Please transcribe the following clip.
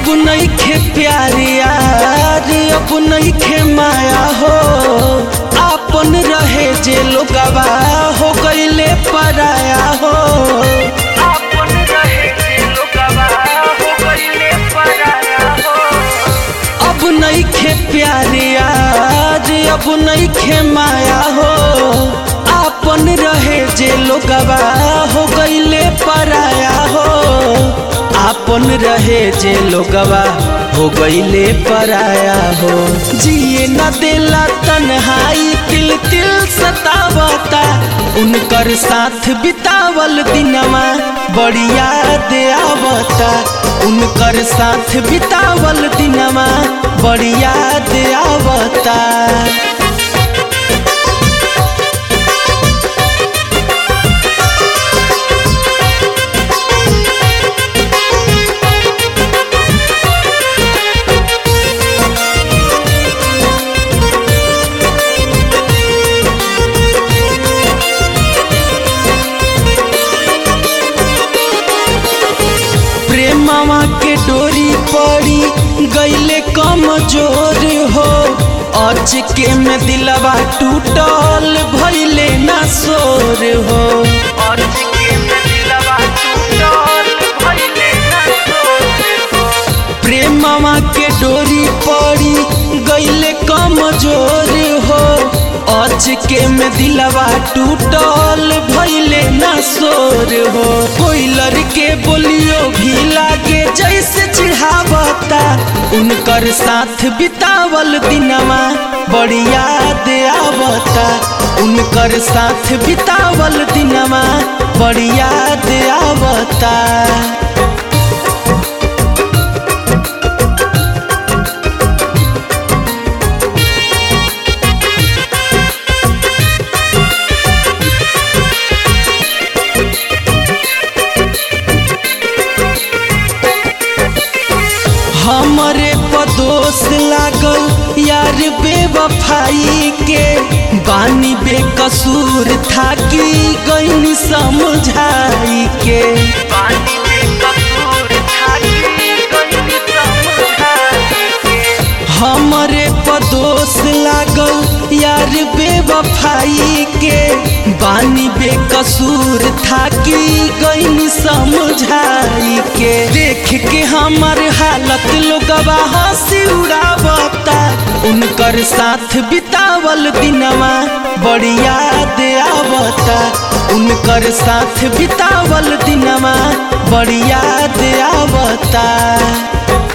अब नइखे प्यार यार अब नइखे माया हो आपन रहे जे लोगवा हो गईले पराया हो आपन रहे जे लोगवा हो गईले पराया हो अब नइखे प्यार यार अब नइखे माया हो आपन रहे जे लोगवा हो गईले पराया हो आपन रहे जे लोगवा हो गईले पराया हो जिए न देला तन्हाई तिल तिल सतावता उनकर साथ बितावल दिनवा बड़ी याद आवता उनकर साथ बितावल दिनवा बड़ी याद आवता प्रेमवा के डोरी पड़ी गईले कमजोर हो अच के में दिलवा टूटल भइले ना सोर हो प्रेमवा के डोरी पड़ी गईले कमजोर हो अच के में दिलवा टूटल भइले ना सोर हो कोई लड़के बोलियो भी लागे जैसे चिढ़ावता उनकर साथ बितावल दिनवा बड़ी याद आवता उनकर साथ बितावल दिनवा बड़ी याद आवता हमरे पदोस लागल यार बेवफाई के बानी बेकसूर था कि गईनी समझाई के बानी बेकसूर था हमरे पदोस लागल यार बेवफाई के बानी बेकसूर था कि गईनी समझाई के देख के हमर हालत लोगवा हंसी उड़ावता उनकर साथ बितावल दिनवा बड़ी याद आवता उनकर साथ बितावल दिनवा बड़ी याद आवता